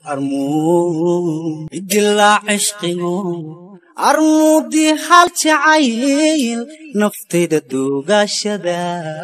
armuu idilaa cishqigu armuudii hal jacayl naftayda duugaashada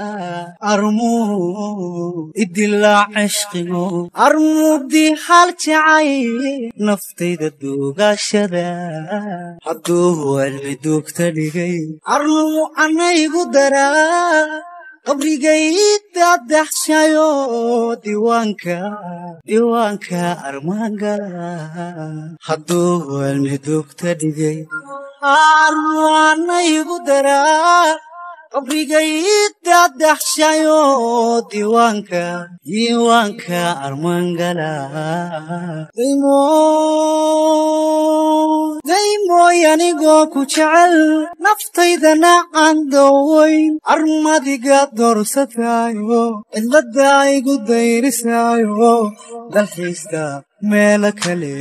armuu idilaa cishqigu armuudii hal jacayl naftayda duugaashada hadduu walmi duugta dhigay armuu anaygu daraa qabrigayda daxshayo diiwaanka diiwaanka armaangala hadduu walmi duugta dhigay armaanaygu daraa qabrigayda daxshayo diiwaanka diiwaanka armaangala daymooy anigoo ku jecel naftaydana aan dawayn armadiga doorsataayo cidladda igu dayrisaayo dalxiista meelo kale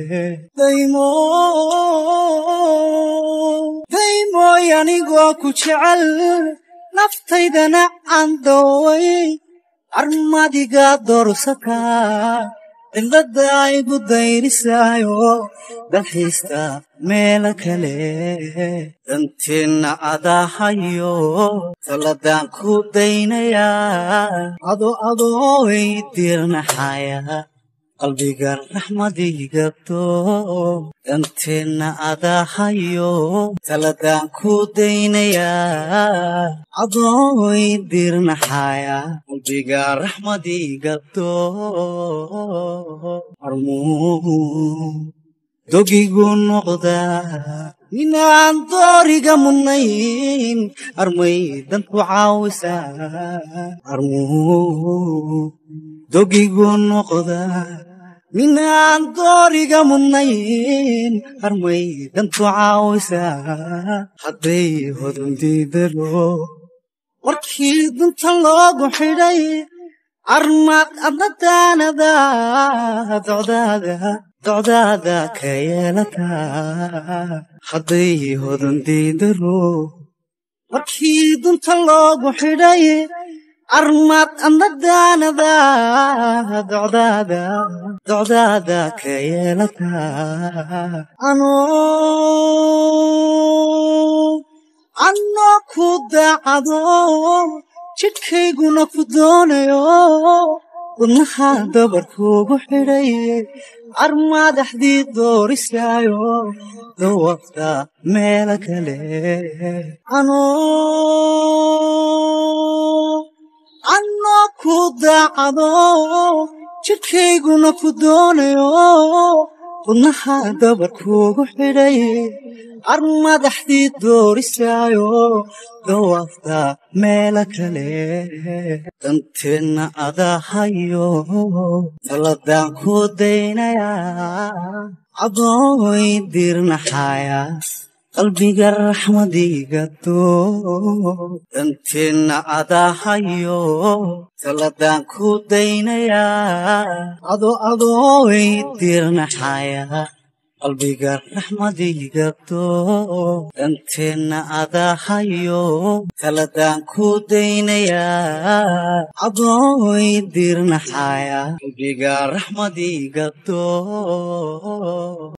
daymooy anigoo ku jecel naftaydana aan dawayn armadiga doorsataa cidladda igu dayrisaayo dalxiista meelo kale danteenna adaahayo taladaan ku daynayaa ado adooy diirnaxaya qalbiga raxmadigabto danteenna adaahayo taladaan ku daynayaa adooy diirnaxaya qalbiga raxmadigabto armuu dogigu noqdaa inaan dooriga mudnayn armay danku caawisaa armuu dogigu noqdaa minaan dooriga mudnayn armay danku caawisaa hadday hodundiidaro warkii dunta loogu xidhay armaad adnadaanada docdaada docdaada ka yeelataa hadday hodundiidaro markii dunta loogu xidhay armaad adnadaanada docdaada docdaada ka yeelataa anoo ku daacado jidhkayguna ku doonayo wadnaha dabarkuugu xidhay armaadaxdii doorisaayo dawafta meelo kale anoo ku daacado jidhkayguna ku doonayo wadnaha dabarkuugu xidhay armadaxdii doorisaayo dawafta meelo kale danteenna adaahayo taladaan ku daynayaa adooy diirnaxaya qalbiga raxmadigado danteenna adaahayo taladaan ku daynayaa ado adooy diirnaxaya qalbiga raxmadigabto danteenna adaahayo taladaan ku daynayaa adooy diirnaxaya qalbiga raxmadigabto